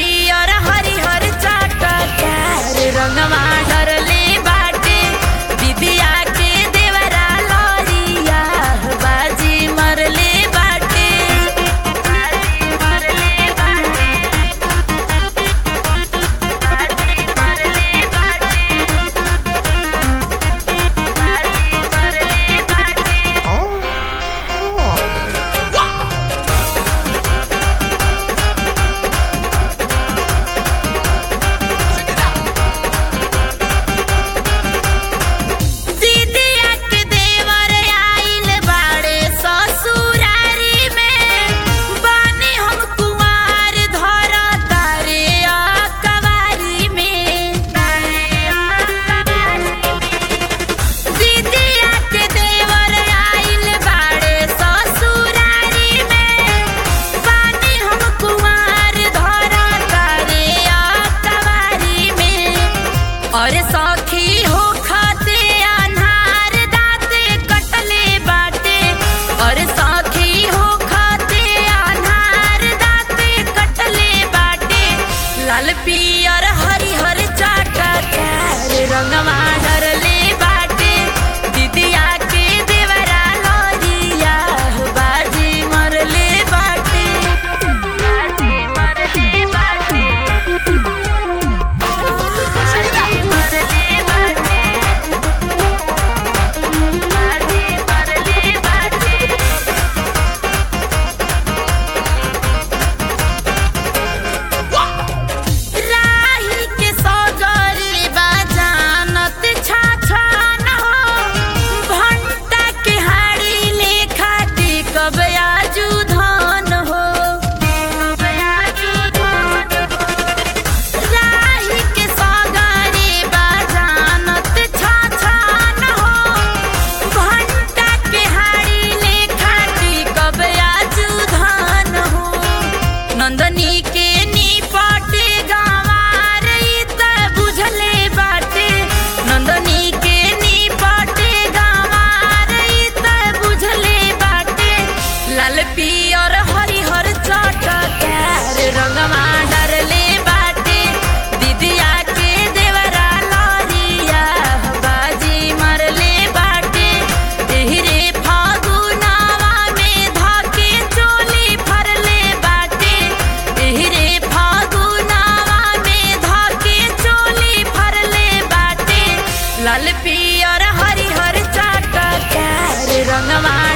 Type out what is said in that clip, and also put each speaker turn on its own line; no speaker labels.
पियर हरिहर चटकार रंगवा डरले बाटे दिदिया के देवरा लरिया बाजी मरले बाटे बाजी मरले बाटे बाजी मरले बाटे बाजी मरले बाटे दीदिया के देवर आइल बाड़े ससुरारी में बानी हम कुमार धर तारे कवारी में दीदिया के देवर आइल बाड़े ससुरारी में बानी हम कुमार धर तारे कवारी में और सखी हो खाते अनहार दाते कटले बाटे और सखी हो खाते अनहार दाते कटले बाटे लाल पियर हरिहर चाटकार रंगवा डरले बाटे दिदिया के देवरा लरिया बाजी मरले बाटे बाजी मरले बाटे बाजी मरले बाटे बाजी मरले बाटे राही के सगरे बाजानत छाछान हो भंटा के हाड़ी लेखा टिकब आजू धन हो आजू धन हो राही के सगरे बाजानत छाछान हो भंटा के हाड़ी लेखा टिकब आजू धन हो नंदनी के निपटे गंवार ई त बुझले बाटे नंदनी के निपटे गंवार ई त बुझले बाटे लाल पियर हरिहर चटकार रंगवा डरले बाटे दिदिया के देवरा लरिया बाजी मरले बाटे एहरे फागुनावा में धके चोली फरले बाटे एहरे फागुनावा में धके चोली फरले बाटे लाल पियर हरिहर चटकार रंगवा